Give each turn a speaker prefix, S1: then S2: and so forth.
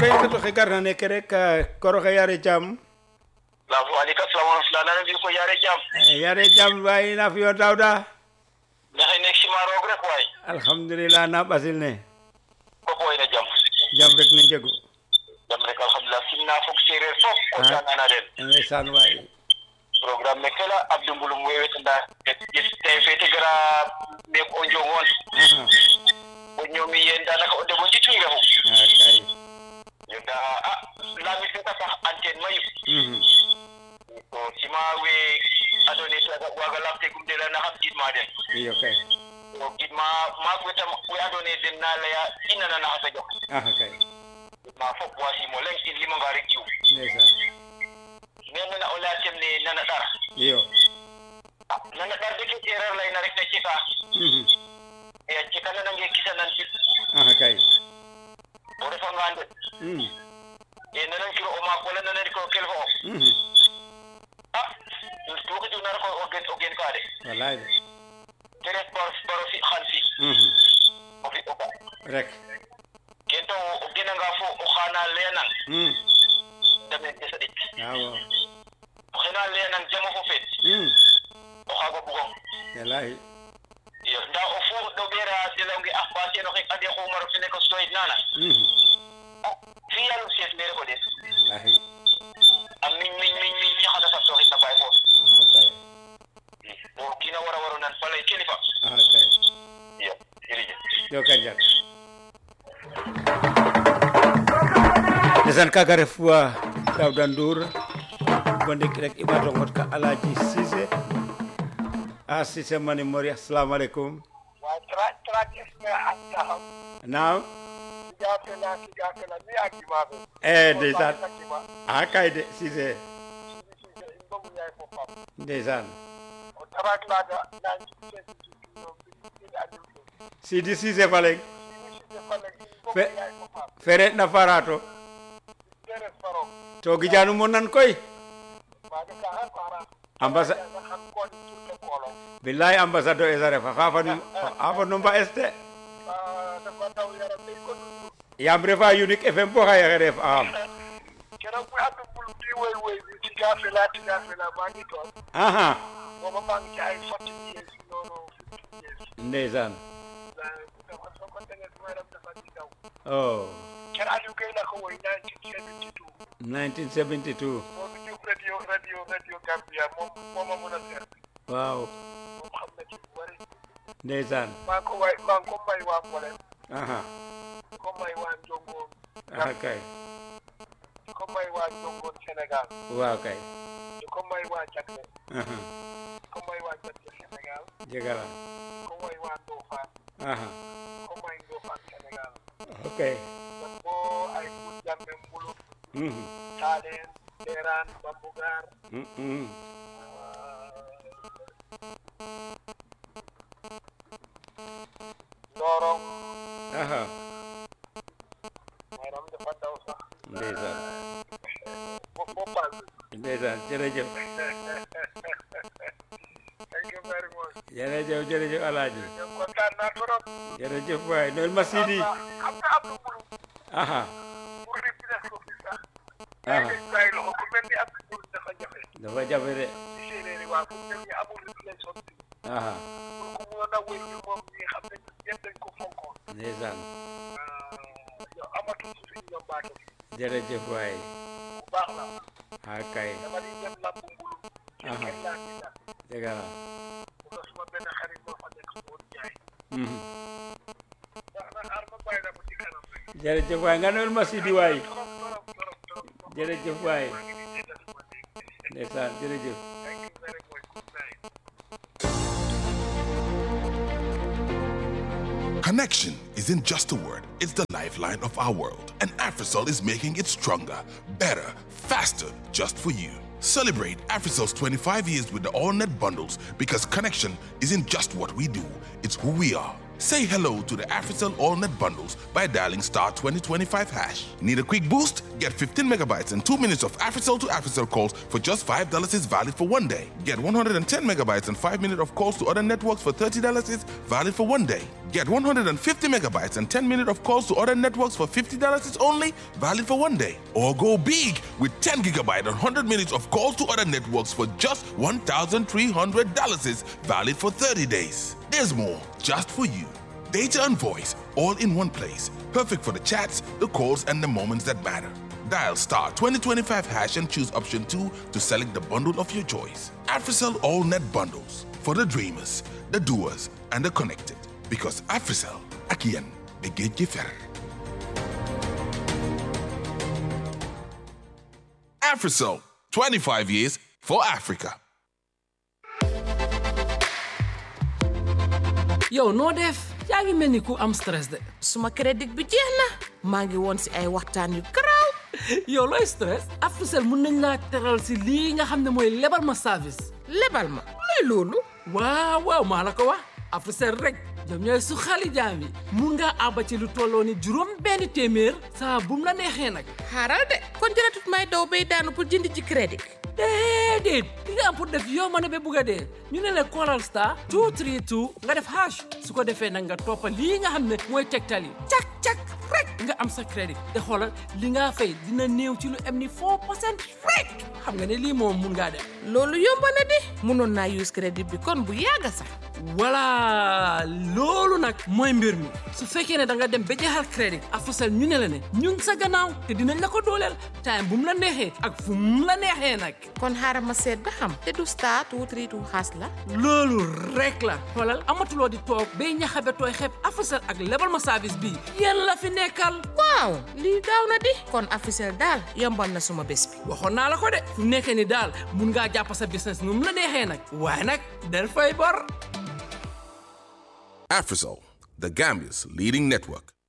S1: kay to xikarna neke rek koroxe yare jam
S2: lafu alika salamu alana bi ko yare jam
S1: yare jam waay na fiyo dawda
S2: maxey nek sima roog rek waay
S1: alhamdulillah na ɓasil ne
S2: fop wayna jam
S1: jam rek ne njegu
S2: jam rek alhamdulillah simna fog sereer fop kontanana den
S1: ndeysaan waay
S2: programme me kela abdou mbulum we wetanda te fete gara mek o njongon
S1: aha
S2: o ñoomi yen danaka o deɓo njituy refum
S1: ah kay
S2: yonda a lamit feta sax antenne mayu
S1: Mhm.
S2: to sima we ando naye taga waga lamtegum de lana xam gidma den
S1: iyo kay
S2: to gidma maak wetam we ando naye den na leya i nanana xa tajo
S1: aha kay
S2: ma fop wasimo leŋ in limanga rek jiw
S1: ndeysaan
S2: mais nana o leya tem ne nana ɗar
S1: iyo
S2: a nana ɗar de ke sereer leyna rek na cika
S1: Mhm.
S2: e a cika nanange kisanan bit
S1: aha kay
S2: o refanga nde
S1: Mhm.
S2: e nanankiro o maak wala nananiko kel fo of
S1: Mhm.
S2: a tuxiduna rek o gen o gen ka de
S1: wallaay de
S2: te ref bar baro fi xan fi
S1: Mhm.
S2: o fi o ga
S1: rek
S2: ken to o genanga fo o xana leyanang
S1: Mhm.
S2: damen de saɗik
S1: waaw
S2: o xena leyanang jamo fo feet
S1: Mhm.
S2: o xaaga bugong
S1: wallaay
S2: iyo nda o fu ɗo ɓeera delonge ax ba seno xek ande xumaro fene ko stoyit nana
S1: Mhm.
S2: fi yalum seet me refo den
S1: wallaay
S2: a miñ miñ miñ miñ mi xata sabtoxit na baay foos
S1: aha kay
S2: o kiina wara waro nan falay kilifa
S1: aha kay
S2: iyo jerejef
S1: joka njal ndeysaan kaga ref wa Dawda Ndour bo ndik rek i ɓato ngot ka Alaji Cissé a Cissé mani mori assalamu aleykum
S3: wa tra tradisme ak taxaw
S1: naam
S3: kijafela kijafela mi akimaɓe
S1: e ndeysaan a kay de Cissé
S3: sise in bogu ñay fo pam
S1: ndeysaan
S3: o tarak laga nanci sesitino ɓiɗ adum ɗo
S1: Sidi Cissé faleng
S3: sise fale in bogu
S1: Fe-
S3: ñay fo pam
S1: fere na farato
S3: deres faro
S1: to gijanu mo nan koy
S3: waga kaxa fara
S1: Ambassa-
S3: nga xam kon turke kolon
S1: billahi ambassadeur esa refa xa fanu xa fanu mba este
S3: dafa daw yaram day ko dundu
S1: yaam refa unique fm bo xaye xe ref am
S3: keroog bu adum bulu di woy woy bi tigafela tigafela maa ngi toog
S1: aha
S3: booba maa ngi ci ay forty years noonu fifty years
S1: ndeysaan
S3: dafa soo ko tegee sama yaram dafa di daw
S1: oh
S3: ker Aliou Gueye la ko woy 1972
S1: 1972
S3: moo fi jóg radio radio radio Gambia moom moo ma mën a seet
S1: waaw
S3: moom xam na ci lu bëri
S1: ndeysaan
S3: maa ngi ko way maa ngi ko may waa Mbolem
S1: aha
S3: ko may waa Njongoon
S1: aha kay
S3: di ko may waa Njongoon Sénégal
S1: waaw kay
S3: di ko may waa Jagle
S1: aha
S3: di ko may waa Jagle Sénégal
S1: jegala
S3: di ko may waa Ndofane
S1: aha
S3: di ko may Ndofane Sénégal
S1: ok
S3: donc boo ay Kout Jambe Mbulu
S1: Mhm.
S3: Taaleen Teeraan Bambugaar
S1: Mhm.
S3: Ndorong
S1: aha
S3: maanaam dafa daw sax
S1: ndeysaan
S3: bo bo paal
S1: ndeysaan jërëjëf
S3: thank you very much
S1: jërëjëf jërëjëf alaaji
S3: ñoom kontaan naa trop
S1: jërëjëf waay noel ma sidi
S3: xam nga am na mbulu
S1: aha
S3: pour replace ko fi sax
S1: aha
S3: ay bàyyi loxo ku mel ni am na mbulu dafa jafe
S1: dafa jafe de
S3: ci séeréer yi waa fu mel ni amul replace ko fi
S1: aha
S3: pour ku mënoon a wéy ni moom ñi xam ne ñëpp dañ ko fonkoon
S1: ndeysaan
S3: yow amatul su fi ñoom baato
S1: jërëjëf waay
S3: bu baax la
S1: ah kay
S3: dama di dem lamb mbulu
S1: Aha.
S3: kenn laa ci dal
S1: dëgg la
S3: bu ko suma benn xarit moo fa nekk woon jaay
S1: Mhm.
S3: ndax na xaar ma bàyyi la ba ci kanam rek
S1: jërëjëf waay nga noel ma sidi waay
S3: trop trop trop trop
S1: jërëjëf waay
S3: maa ngi nii déggal suma dégg
S1: ndeysaan jërëjëf
S3: thank you very much good night
S4: Connection isn't just a word, it's the lifeline of our world. And AfriCell is making it stronger, better, faster, just for you. Celebrate AfriCell's 25 years with the AllNet bundles because connection isn't just what we do, it's who we are. Say hello to the AfriCell AllNet bundles by dialing star 2025 hash. Need a quick boost? Get 15 megabytes and 2 minutes of AfriCell to AfriCell calls for just $5 is valid for one day. Get 110 megabytes and 5 minutes of calls to other networks for $30 is valid for one day. Get 150 megabytes and 10 minutes of calls to other networks for $50 is only valid for one day. Or go big with 10 gigabyte and 100 minutes of calls to other networks for just $1,300 is valid for 30 days. There's more just for you. Data and voice all in one place. Perfect for the chats, the calls, and the moments that matter. Dial star 2025 hash and choose option 2 to select the bundle of your choice. AfriCell All Net Bundles for the dreamers, the doers, and the connected. Because AfriCell, Akian, Begetje Fer. AfriCell, 25 years for Africa.
S5: yow noo def yaa ngi mel ni ku am stress de
S6: suma crédit bi jeex na maa ngi woon si ay waxtaan yu garaaw
S5: yow looy stress Africell mun nañ laa teral si lii nga xam ne mooy lebal ma service
S6: lebal ma luy loolu
S5: waaw waaw maa la ko wax Africell rek ñoom ñooy su xali jaam yi mun ngaa àbba ci lu tolloo ni juróom benn téeméer saa bum la neexee nag
S6: xaaral de kon jëratut may daw bay daanu pour jënd ci crédit
S5: déedéet li nga am pour def yow ma ne ba bugg a dee ñu ne la callal star 232 nga def hash su ko defee nag nga toppa lii nga xam ne mooy tegtal yi cak cak rek nga am sa crédit te xoolal li nga fay dina néew ci lu am ni 4 percent rek xam nga ne lii moom mun ngaa def
S6: loolu yomb na di mënoon naa use crédit bi kon bu yàgga sax
S5: voilà loolu nag mooy mbir mi su fekkee ne da nga dem ba jeexal crédit Africell ñu ne la ne ñu ngi sa gannaaw te dinañ la ko dooleel time bu mu la neexee ak fu mu la neexee nag
S6: kon xaaral ma seet ba xam te du star two three two xaas la
S5: loolu rek la xoolal amatuloo di toog bay ñaxabe tooy xeeb Africell ak lebal ma service bii yéen la fi nekkal
S6: waaw lii gaaw na di kon Africell daal yombal na suma bés bi
S5: waxoon naa la ko de fu nekkee ni daal mun ngaa jàpp sa business nu mu la neexee nag waaye nag del fay bor
S4: AfriCell, the Gambia's leading network.